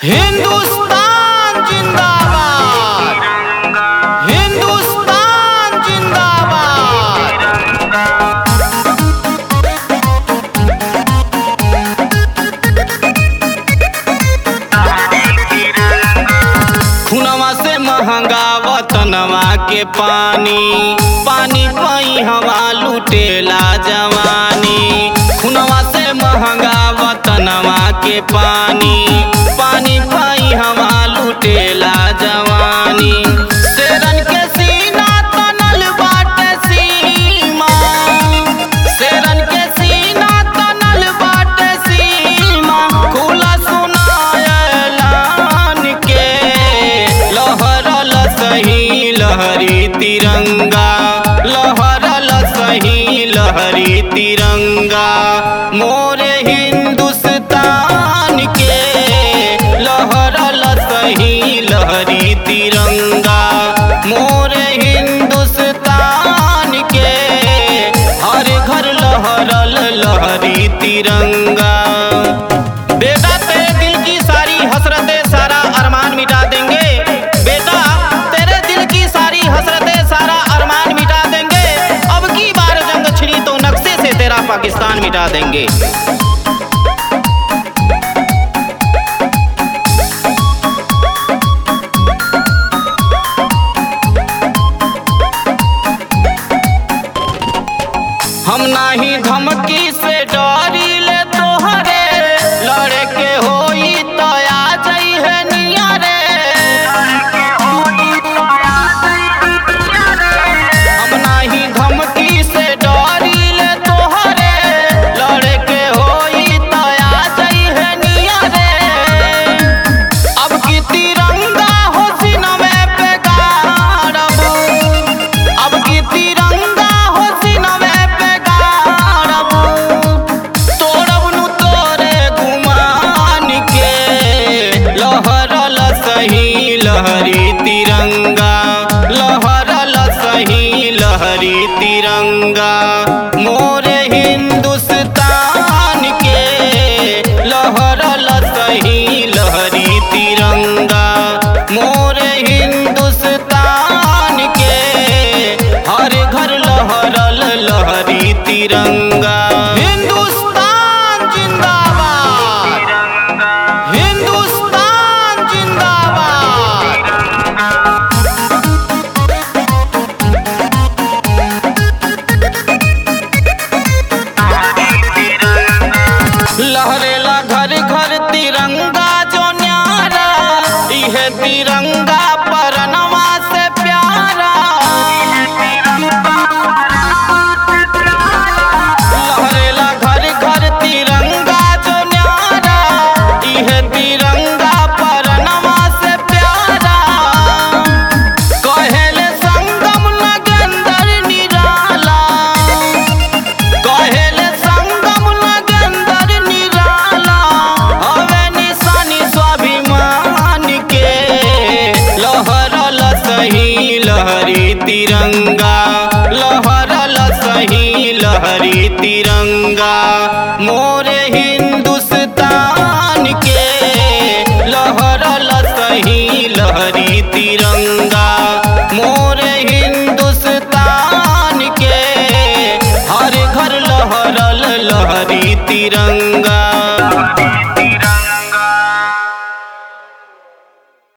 हिंदुस्तान जिंदाबाद हिंदुस्तान जिंदाबाद खुनवा से महंगा वतनवा के पानी पानी पई हवा लुटेला जवानी खुनवा से महंगा वतनवा के पानी पानी पई हवा लुटेला जवानी शेरन के सीना तनल बाटे सीमा शेरन के सीना तनल बाटे सीमा खुला सुनायलान के लहरल सही लहरी तिरंगा लहरल सही लहरी तिरंगा मोरे हिंदुस्तान के लहरल सही लहरी तिरंगा मोरे हिंदुस्तान के हर घर लहरल लहरी तिरंगा बेटा तेरे दिल की सारी हसरतें सारा अरमान मिटा देंगे बेटा तेरे दिल की सारी हसरतें सारा अरमान मिटा देंगे अब की बार जंग छिड़ी तो नक्शे से तेरा पाकिस्तान मिटा देंगे